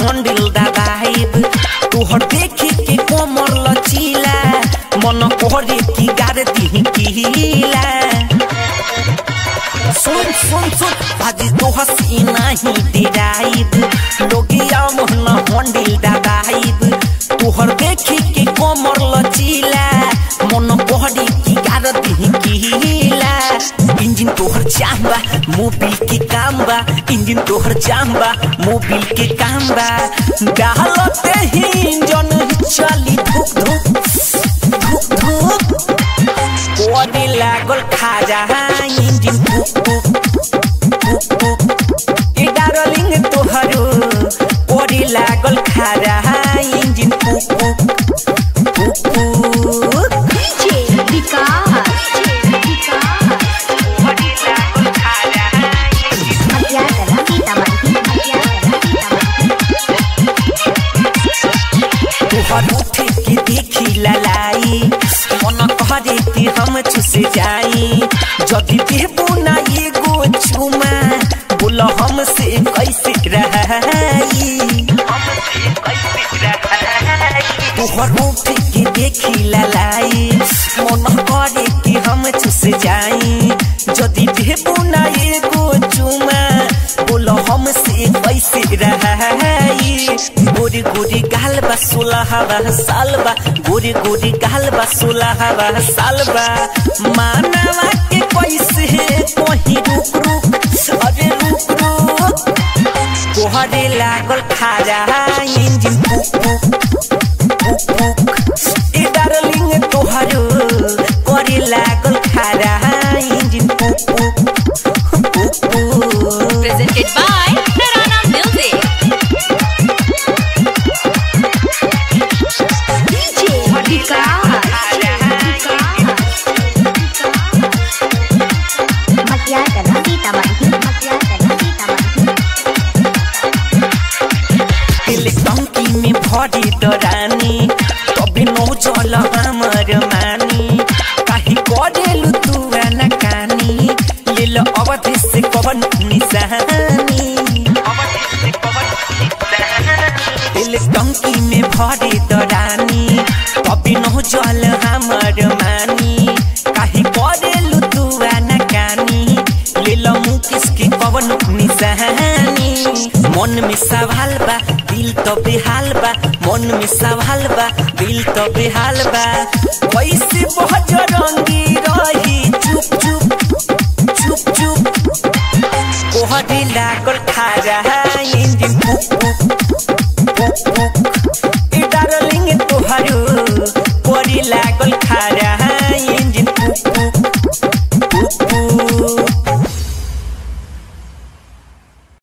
Handle दबाइब तोहर देखे के कोमर लचीला मन कोहरे की गार दी कीला सुन सुन सुन बाजी तो हसी नहीं डिराइब लोगिया मोहन हंडिल दबाइब तोहर देखे के कोमर लचीला मन कोहरे की गार दी कीला इंजन तोहर चाहबा मोबिल के काम बा इंजन तोहर चाहबा मोबिल के काम बा डालते ही इंजन चली धुक धुक धुक धुक कोने लागल खाजा इंजन पुक पुक पुक पुक ए डार्लिंग तोहरो कोने लागल खाजा इंजन पुक पुक पुक पुक DJ विकास मध्याकला सीतामढ़ी मध्याकला सीतामढ़ी तोहर उठे के देखी ललाई मन करे कि हम चुस जाई जदि देबो ना एगो चुमा बोल हमसे कैसे रहाई तोहर उठे के देखी ललाई मन करे कि हम चुस जाई जदि देबो ना एगो चुमा बोल हमसे कैसे रहाई गोरी गोरी गाल बा सोलह बा साल बा गोरी गोरी गाल बा सोलह बा साल बा मानवा के कैसे कहीं रुक रुक अरे रुक रुक तोहरे लागल खाजा इंजन पुक पुक पुक पुक ए डार्लिंग तोहरो करे लागल खाजा इंजन पुक पुक पुक पुक presented by Tarana Music. DJ विकास मध्याकला सीतामढ़ी मध्याकला सीतामढ़ी दिल टंकी में भरी डरानी तबे नो जल हमर मानी काहे करेलु तू न कानी लेल अवधि से कवन निशानी दिल टंकी में भरी डरानी तबे नो जल हमर मानी काहे करेलु तू न कानी लेल मुकेश के कवन निशानी मन में सवाल बा दिल तो बेहाल बा मन में सवाल बा दिल तो बेहाल बा कैसे बहुत रंगी रही चुप चुप चुप चुप कोहरे लागल खाजा